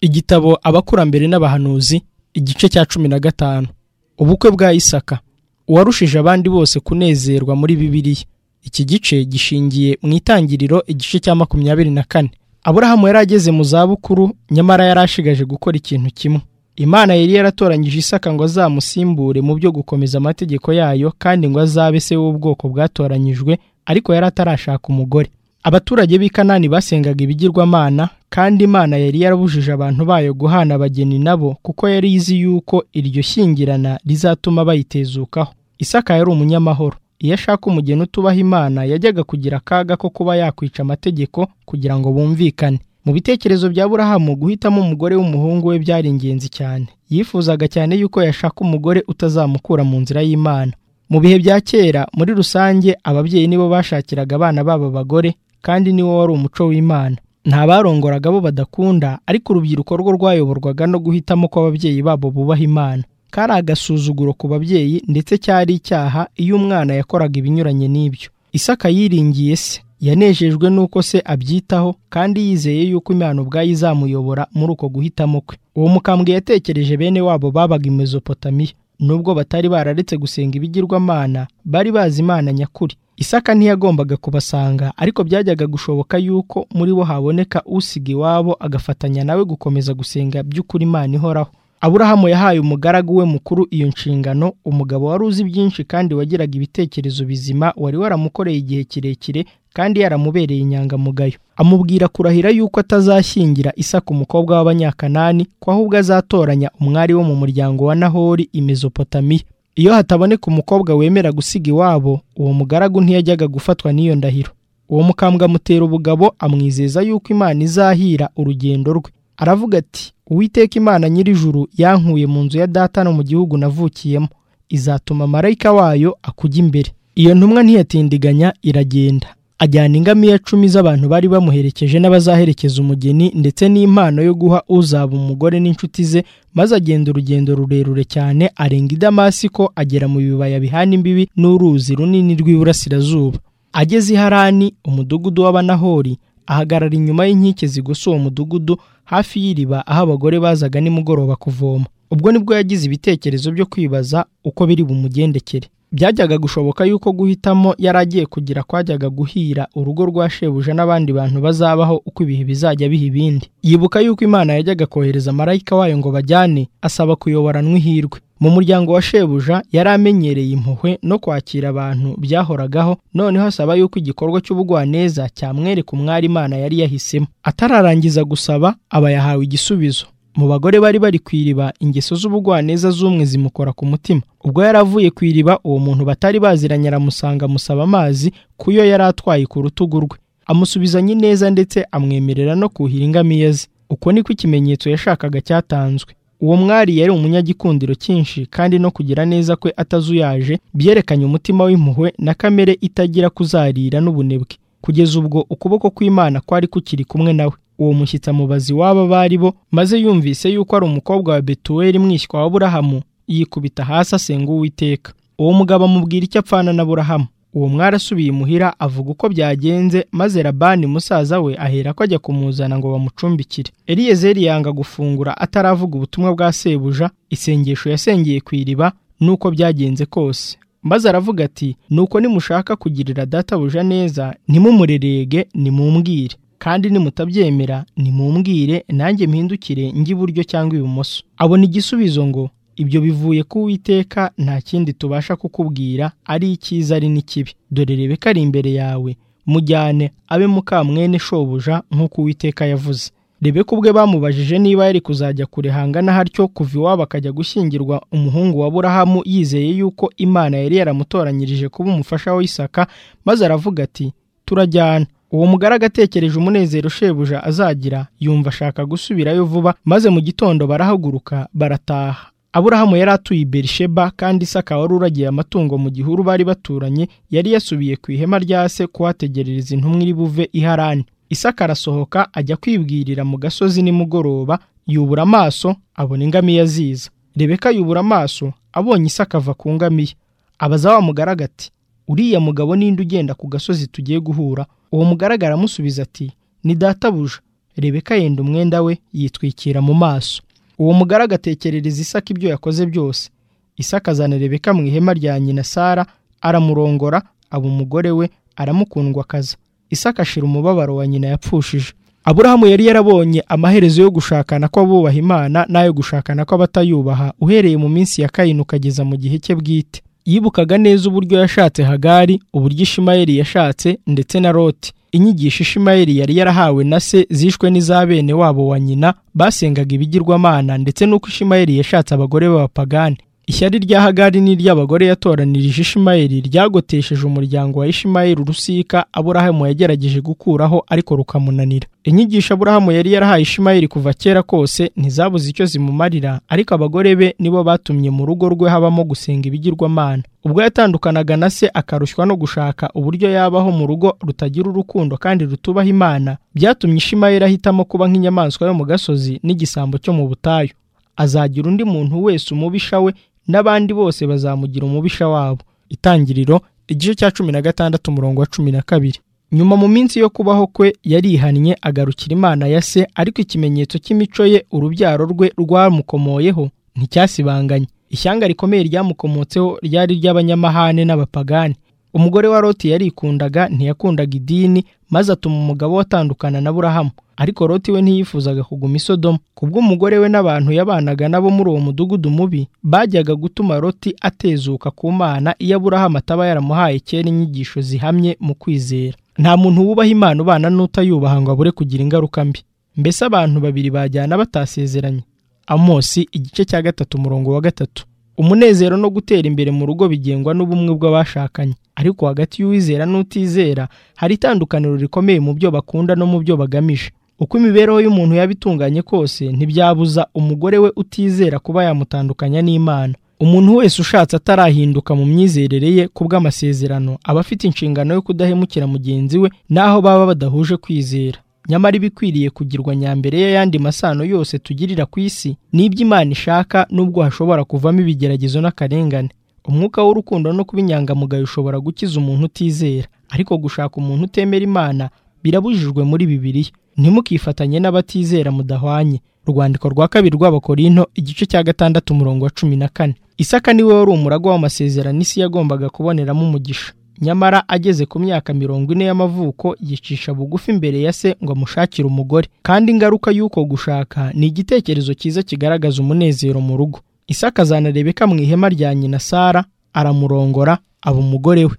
igitabo abakurambere n'abahanuzi igice cya cumi na gatanu ubukwe bwa isaka uwarushije abandi bose kunezerwa muri bibiliya iki gice gishingiye mu itangiriro igice cya makumyabiri na kane aburahamu yari ageze mu zabukuru nyamara yari ashigaje gukora ikintu kimwe imana yari yaratoranyije isaka ngo azamusimbure mu byo gukomeza amategeko yayo kandi ngo azabe se w'ubwoko bwatoranyijwe ariko yari atarashaka umugore abaturage b'i kanani basengaga ibigirwamana kandi imana yari yarabujije abantu bayo guhana abageni nabo kuko yari izi yuko iryo shyingirana rizatuma bayitezukaho isaka yari umunyamahoro iyo ashaka umugeni utubaha imana yajyaga kugira akaga ko kuba yakwica amategeko kugira ngo bumvikane mu bitekerezo bya burahamu guhitamo umugore w'umuhungu we byari ingenzi cyane yifuzaga cyane yuko yashaka umugore utazamukura mu nzira y'imana mu bihe bya kera muri rusange ababyeyi nibo bashakiraga abana babo abagore kandi niwo wari umuco w'imana nta barongoraga bo badakunda ariko urubyiruko rwo rwayoborwaga no guhitamo kw'ababyeyi babo bubaha imana kari agasuzuguro ku babyeyi ndetse cyari icyaha iyo umwana yakoraga ibinyuranye n'ibyo isaka yiringiye se yanejejwe n'uko se abyitaho kandi yizeye yuko imana ubwayo izamuyobora muri uko guhitamo kwe uwo mukambwe yatekereje bene wabo babaga i mesopotamiya nubwo batari bararetse gusenga ibigirwamana bari bazi imana nyakuri isaka ntiyagombaga kubasanga ariko byajyaga gushoboka yuko muri bo haboneka usiga iwabo agafatanya nawe gukomeza gusenga by'ukuri imana ihoraho aburahamu yahaye umugaragu we mukuru iyo nshingano umugabo wari uzi byinshi kandi wagiraga ibitekerezo bizima wari waramukoreye igihe kirekire kandi yaramubereye inyangamugayo amubwira kurahira yuko atazashyingira isaka umukobwa w'abanyakanani ko ahubwo azatoranya umwari wo mu muryango wa nahori i mesopotamiya iyo hataboneka umukobwa wemera gusiga iwabo uwo mugaragu ntiyajyaga gufatwa n'iyo ndahiro uwo mukambwe amutera ubugabo amwizeza yuko imana izahira urugendo rwe aravuga ati uwiteka imana nyir'ijuru yankuye mu nzu ya data no mu gihugu navukiyemo izatuma marayika wayo akujya imbere iyo ntumwa ntiyatindiganya iragenda ajyana ingamiya cumi z'abantu bari bamuherekeje n'abazaherekeza umugeni ndetse n'impano yo guha uzaba umugore n'inshuti ze maze agenda urugendo rurerure cyane arenga i damasiko agera mu bibaya bihana imbibi n'uruzi runini rw'iburasirazuba ageze i harani umudugudu w'abanahori ahagarara inyuma y'inkike zigosa uwo mudugudu hafi y'iriba aho abagore bazaga nimugoroba kuvoma ubwo nibwo yagize ibitekerezo byo kwibaza uko biri bumugendekere byajyaga gushoboka yuko guhitamo yari agiye kugira kwajyaga guhira urugo rwa shebuja n'abandi bantu bazabaho uko ibihe bizajya biha ibindi yibuka yuko imana yajyaga kohereza marayika wayo ngo bajyane asaba kuyoboranwa ihirwe mu muryango wa shebuja yari amenyereye impuhwe no kwakira abantu byahoragaho noneho asaba yuko igikorwa cy'ubugwaneza cyamwereka umwari imana yari yahisemo atararangiza gusaba aba yahawe igisubizo mu bagore bari bari ku iriba ingeso z'ubugwaneza z'umwe zimukora ku mutima ubwo yari avuye ku iriba uwo muntu batari baziranye aramusanga amusaba amazi kuyo yari atwaye ku rutugu rwe amusubizanye neza ndetse amwemerera no kuhira ingamiya ze uko niko ikimenyetso yashakaga cyatanzwe uwo mwari yari umunyagikundiro cyinshi kandi no kugira neza kwe atazuyaje byerekanye umutima w'impuhwe na kamere itagira kuzarira n'ubunebwe kugeza ubwo ukuboko kw'imana kwari kukiri kumwe nawe uwo mushyitsi amubaza iwabo bari bo maze yumvise yuko ari umukobwa wa betuweli mwishywa wa burahamu yikubita hasi asenga uwiteka uwo mugabo amubwira icyo apfana na burahamu uwo asubiye imuhira avuga uko byagenze maze labani musaza we ahera ko ajya kumuzana ngo bamucumbikire eliyezeri yanga gufungura ataravuga ubutumwa bwa sebuja isengesho yasengeye ku iriba n'uko byagenze kose maze aravuga ati nuko nimushaka kugirira databuja neza ntimumurerege nimumbwire kandi nimutabyemera nimumbwire nanjye mpindukire njye iburyo cyangwa ibumoso abona igisubizo ngo ibyo bivuye ku witeka nta kindi tubasha kukubwira ari icyiza ari n'ikibi dore rebeka ari imbere yawe mujyane abe mukamwene shobuja nk'uko uwiteka yavuze rebeka ubwe bamubajije niba yari kuzajya kure hangana hatyo kuva iwabo akajya gushyingirwa umuhungu wa burahamu yizeye yuko imana yari yaramutoranyirije kuba umufasha w'isaka maze aravuga ati turajyana uwo mugaragu atekereje umunezero shebuja azagira yumva ashaka gusubirayo vuba maze mu gitondo barahaguruka barataha aburahamu yari atuye i berisheba kandi isaka wari uragiye amatungo mu gihuru bari baturanye yari yasubiye ku ihema rya se kuhategerereza intumwa iri buve iharani isaka arasohoka ajya kwibwirira mu gasozi nimugoroba yubura amaso abona ingamiya ziza rebeka yubura amaso abonye isaka ava ku ngamiya abaza wa mugaragu ati uriya mugabo ninde ugenda ku gasozi tugiye guhura uwo mugaragara aramusubiza ati ni databuja rebeka yenda umwenda we yitwikira mu maso uwo mugore agatekerereza isaka ibyo yakoze byose isaka azana rebeka mu ihema rya nyina sara aramurongora aba umugore we aramukundwakaza isaka ashira umubabaro wa nyina yapfushije aburahamu yari yarabonye amaherezo yo gushakana kw'abubaha imana n'ayo gushakana kw'abatayubaha uhereye mu minsi ya kayini ukageza mu gihe cye bwite yibukaga neza uburyo yashatse hagari uburyo ishimayeli yashatse ndetse na loti inyigisho ishimayeli yari yarahawe na se zishwe n'iza bene wabo wa nyina basengaga ibigirwamana ndetse n'uko ishimayeli yashatse abagore b'abapagani ishyari rya hagari n'iry'abagore yatoranirije ishimayeli ryagotesheje umuryango wa ishimayeli urusika aburahamu yagerageje gukuraho ariko rukamunanira inyigisho aburahamu yari yarahaye ishimayeli kuva kera kose ntizabuze icyo zimumarira ariko abagore be nibo batumye mu rugo rwe habamo gusenga ibigirwamana ubwo yatandukanaga na se akarushywa no gushaka uburyo yabaho mu rugo rutagira urukundo kandi rutubaha imana byatumye ishimayeli ahitamo kuba nk'inyamaswa yo mu gasozi n'igisambo cyo mu butayu azagira undi muntu wese umubisha we n'abandi bose bazamugira umubisha wabo itangiriro igice cya cumi na gatandatu umurongo wa cumi na kabiri nyuma mu minsi yo kubaho kwe yarihannye agarukira imana ya se ariko ikimenyetso cy'imico ye urubyaro rwe rwamukomoyeho nticyasibanganye ishyanga rikomeye ryamukomotseho ryari ry'abanyamahane n'abapagani umugore wa loti yarikundaga ntiyakundaga idini maze atuma umugabo watandukana na burahamu ariko loti we ntiyifuzaga kuguma isodomo kubw'umugore we n'abantu yabanaga nabo muri uwo mudugudu mubi bajyaga gutuma loti atezuka ku mana iyo aburahamu ataba yaramuhaye kera inyigisho zihamye mu kwizera nta muntu wubaha imana ubana n'utayubaha ngo abure kugira ingaruka mbi mbese abantu babiri bajyana batasezeranye amosi igice cya gatatu umurongo wa gatatu umunezero no gutera imbere mu rugo bigengwa n'ubumwe bw'abashakanye ariko hagati y'uwizera n'utizera hari itandukaniro rikomeye mu byo bakunda no mu byo bagamije uko imibereho y'umuntu yaba itunganye kose ntibyabuza umugore we utizera kuba yamutandukanya n'imana umuntu wese ushatse atarahinduka mu myizerere ye ku bw'amasezerano aba afite inshingano yo kudahemukira mugenzi we n'aho baba badahuje kwizera nyamara ibikwiriye kugirwa nyambere y'ayandi masano yose tugirira ku isi ni Imana ishaka n'ubwo hashobora kuvamo ibigeragezo n'akarengane umwuka w'urukundo no kuba inyangamugayo ushobora gukiza umuntu utizera ariko gushaka umuntu utemera imana birabujijwe muri bibiliya ntimukifatanye n'abatizera mudahwanye urwandiko rwa kabiri rw'abakorinto igice cya gatandatu umurongo wa cumi na kane isaka niwe wari umuragwa w'amasezerano isi yagombaga kuboneramo umugisha nyamara ageze ku myaka mirongo ine y'amavuko yicisha bugufi imbere ya se ngo amushakire umugore kandi ingaruka y'uko gushaka ni igitekerezo cyiza kigaragaza umunezero mu rugo isaka azanarebeka mu ihema rya nyina sara aramurongora aba umugore we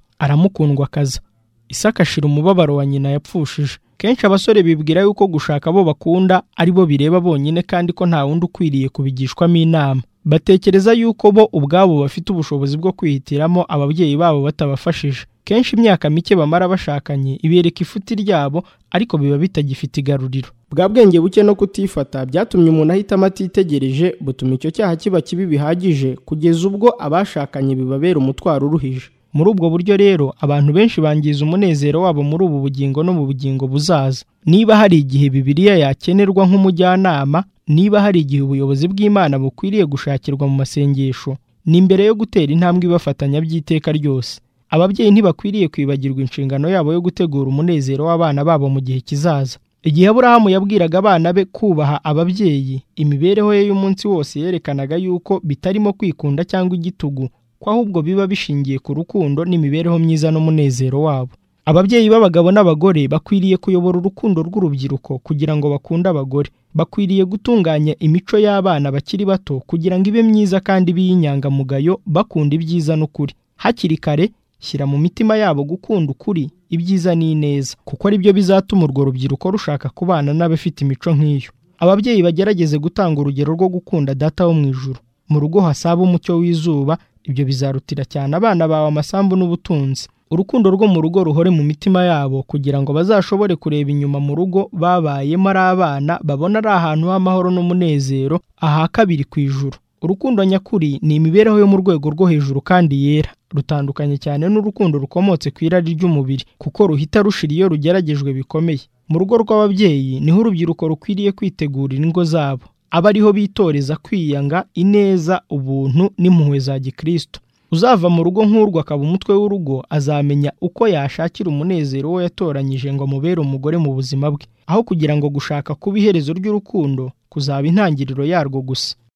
aramukundwakaza isaka ashira umubabaro wa nyina yapfushije kenshi abasore bibwira yuko gushaka abo bakunda ari bo bireba bonyine kandi ko nta wundi ukwiriye kubigishwamo inama batekereza yuko bo ubwabo bafite ubushobozi bwo kwihitiramo ababyeyi babo batabafashije kenshi imyaka mike bamara bashakanye ibereka ifuti ryabo ariko biba bitagifite igaruriro bwa bwenge buke no kutifata byatumye umuntu ahitamo atitegereje butuma icyo cyaha kiba kibi bihagije kugeza ubwo abashakanye bibabera umutwaro uruhije muri ubwo buryo rero abantu benshi bangiza umunezero wabo muri ubu bugingo no mu bugingo buzaza niba hari igihe bibiliya yakenerwa nk'umujyanama niba hari igihe ubuyobozi bw'imana bukwiriye gushakirwa mu masengesho ni imbere yo gutera intambwe ibafatanya by'iteka ryose ababyeyi ntibakwiriye kwibagirwa inshingano yabo yo gutegura umunezero w'abana babo mu gihe kizaza igihe aburahamu yabwiraga abana be kubaha ababyeyi imibereho ye y'umunsi wose yerekanaga yuko bitarimo kwikunda cyangwa igitugu ko ahubwo biba bishingiye ku rukundo n'imibereho myiza n'umunezero wabo ababyeyi b'abagabo n'abagore bakwiriye kuyobora urukundo rw'urubyiruko kugira ngo bakunde abagore bakwiriye gutunganya imico y'abana bakiri bato kugira ngo ibe myiza kandi ibe y'inyangamugayo bakunda ibyiza n'ukuri hakiri kare shyira mu mitima yabo gukunda ukuri ibyiza n'ineza kuko ari byo bizatuma urwo rubyiruko rushaka kubana n'abafite imico nk'iyo ababyeyi bagerageze gutanga urugero rwo gukunda data wo mu ijuru mu rugo hasaba umucyo w'izuba ibyo bizarutira cyane abana bawe amasambu n'ubutunzi urukundo rwo mu rugo ruhore mu mitima yabo kugira ngo bazashobore kureba inyuma mu rugo babayemo ari abana babona ari ahantu h'amahoro n'umunezero aha kabiri ku ijuru urukundo nyakuri ni imibereho yo mu rwego rwo hejuru kandi yera rutandukanye cyane n'urukundo rukomotse ku irari ry'umubiri kuko ruhita rushira iyo rugeragejwe bikomeye mu rugo rw'ababyeyi niho urubyiruko rukwiriye kwitegurira ingo zabo aba ariho bitoreza kwiyanga ineza ubuntu n'impuhwe za gikristo uzava mu rugo nk'urwo akaba umutwe w'urugo azamenya uko yashakira umunezero uwo yatoranyije ngo amubere umugore mu buzima bwe aho kugira ngo gushaka kuba iherezo ry'urukundo kuzaba intangiriro yarwo gusa